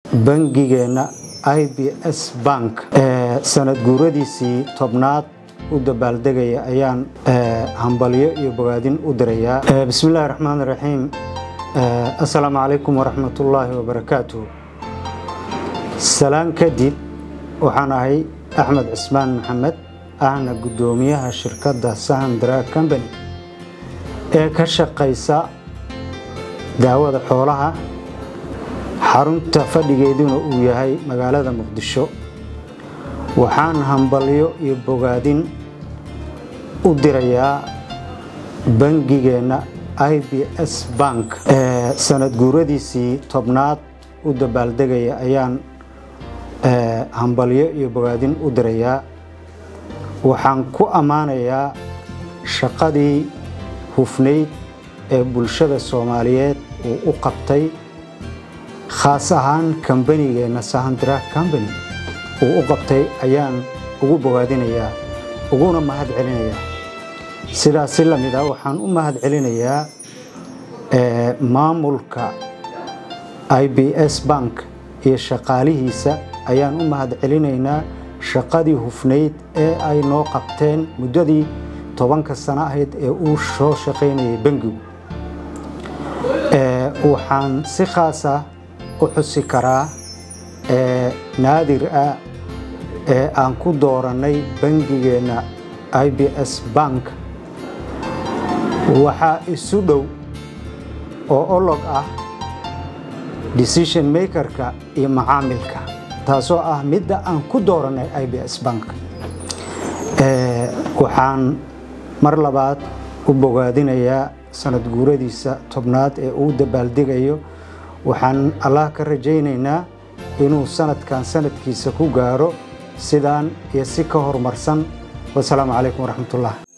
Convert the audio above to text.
bangigeenna i b s bank sanad guuradiisii tobnaad u dabaaldegaya ayaan hambalyo iyo bogaadin u dirayaa bismi illaahi raxmaan raxiim assalaamu calaykum waraxmatullaahi wabarakaatuh salaan kadib waxaan ahay axmed cismaan maxamed ahna guddoomiyaha shirkadda sahan drag company ee ka shaqaysa daawada xoolaha xarunta fadhigeeduna uu yahay magaalada muqdisho waxaan hambalyo iyo bogaadin u dirayaa bangigeenna i b s bank sanad guuradiisii tobnaad u dabaaldegaya ayaan hambalyo iyo bogaadin u dirayaa waxaan ku ammaanayaa shaqadii hufnayd ee bulshada soomaaliyeed uu u qabtay khaas ahaan kambanigeenna sahandra combany uu u qabtay ayaan ugu bogaadinayaa uguna mahad celinayaa sidaas si lamid ah waxaan u mahad celinayaa maamulka i b s bank iyo shaqaalihiisa ayaan u mahad celinaynaa shaqadii hufnayd ee ay noo qabteen muddadii tobanka sano ahayd ee uu soo shaqaynayay bangigu waxaan si khaasa u xusi karaa naadir ah ee aan ku doorannay bangigeenna i b s bank waxaa isu dhow oo olog ah decision makerka iyo macaamilka taasoo ah midda aan ku doorannay i b s bank waxaan mar labaad u bogaadinayaa sanad guuradiisa tobnaad ee uu dabaaldegayo waxaan allah ka rajaynaynaa inuu sanadkan sanadkiisa ku gaaro sidaan iyo si ka horumarsan wasalaamu calaykum waraxmatullah